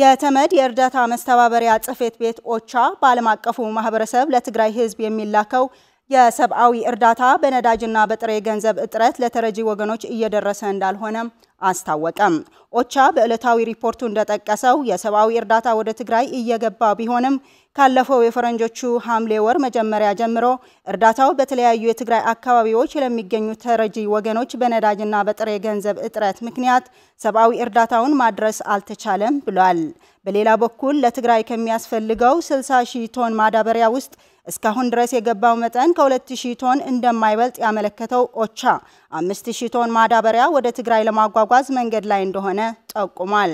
የተመድ የእርዳታ መስተባበሪያ ጽሕፈት ቤት ኦቻ በዓለም አቀፉ ማህበረሰብ ለትግራይ ሕዝብ የሚላከው የሰብአዊ እርዳታ በነዳጅና በጥሬ ገንዘብ እጥረት ለተረጂ ወገኖች እየደረሰ እንዳልሆነም አስታወቀም። ኦቻ በዕለታዊ ሪፖርቱ እንደጠቀሰው የሰብአዊ እርዳታ ወደ ትግራይ እየገባ ቢሆንም ካለፈው የፈረንጆቹ ሐምሌ ወር መጀመሪያ ጀምሮ እርዳታው በተለያዩ የትግራይ አካባቢዎች ለሚገኙ ተረጂ ወገኖች በነዳጅና በጥሬ ገንዘብ እጥረት ምክንያት ሰብአዊ እርዳታውን ማድረስ አልተቻለም ብሏል። በሌላ በኩል ለትግራይ ከሚያስፈልገው 60 ሺህ ቶን ማዳበሪያ ውስጥ እስካሁን ድረስ የገባው መጠን ከ2000 ቶን እንደማይበልጥ ያመለከተው ኦቻ 5000 ቶን ማዳበሪያ ወደ ትግራይ ለማጓጓዝ መንገድ ላይ እንደሆነ ጠቁሟል።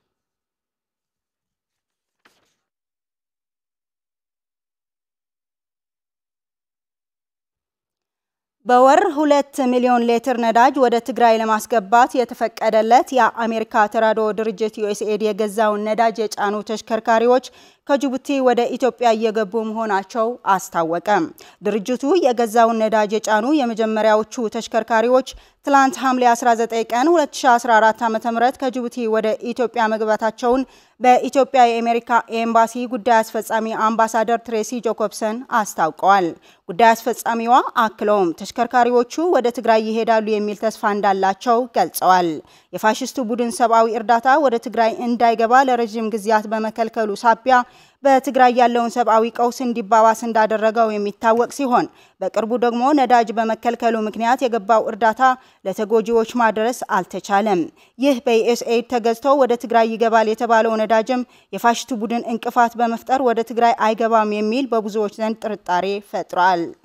በወር ሁለት ሚሊዮን ሊትር ነዳጅ ወደ ትግራይ ለማስገባት የተፈቀደለት የአሜሪካ ተራድኦ ድርጅት ዩኤስኤድ የገዛውን ነዳጅ የጫኑ ተሽከርካሪዎች ከጅቡቲ ወደ ኢትዮጵያ እየገቡ መሆናቸው አስታወቀ። ድርጅቱ የገዛውን ነዳጅ የጫኑ የመጀመሪያዎቹ ተሽከርካሪዎች ትላንት ሐምሌ 19 ቀን 2014 ዓ.ም ከጅቡቲ ወደ ኢትዮጵያ መግባታቸውን በኢትዮጵያ የአሜሪካ ኤምባሲ ጉዳይ አስፈጻሚ አምባሳደር ትሬሲ ጆኮብሰን አስታውቀዋል። ጉዳይ አስፈጻሚዋ አክለውም ተሽከርካሪዎቹ ወደ ትግራይ ይሄዳሉ የሚል ተስፋ እንዳላቸው ገልጸዋል። የፋሽስቱ ቡድን ሰብአዊ እርዳታ ወደ ትግራይ እንዳይገባ ለረዥም ጊዜያት በመከልከሉ ሳቢያ በትግራይ ያለውን ሰብአዊ ቀውስ እንዲባባስ እንዳደረገው የሚታወቅ ሲሆን በቅርቡ ደግሞ ነዳጅ በመከልከሉ ምክንያት የገባው እርዳታ ለተጎጂዎች ማድረስ አልተቻለም። ይህ በዩኤስኤድ ተገዝቶ ወደ ትግራይ ይገባል የተባለው ነዳጅም የፋሽስቱ ቡድን እንቅፋት በመፍጠር ወደ ትግራይ አይገባም የሚል በብዙዎች ዘንድ ጥርጣሬ ፈጥሯል።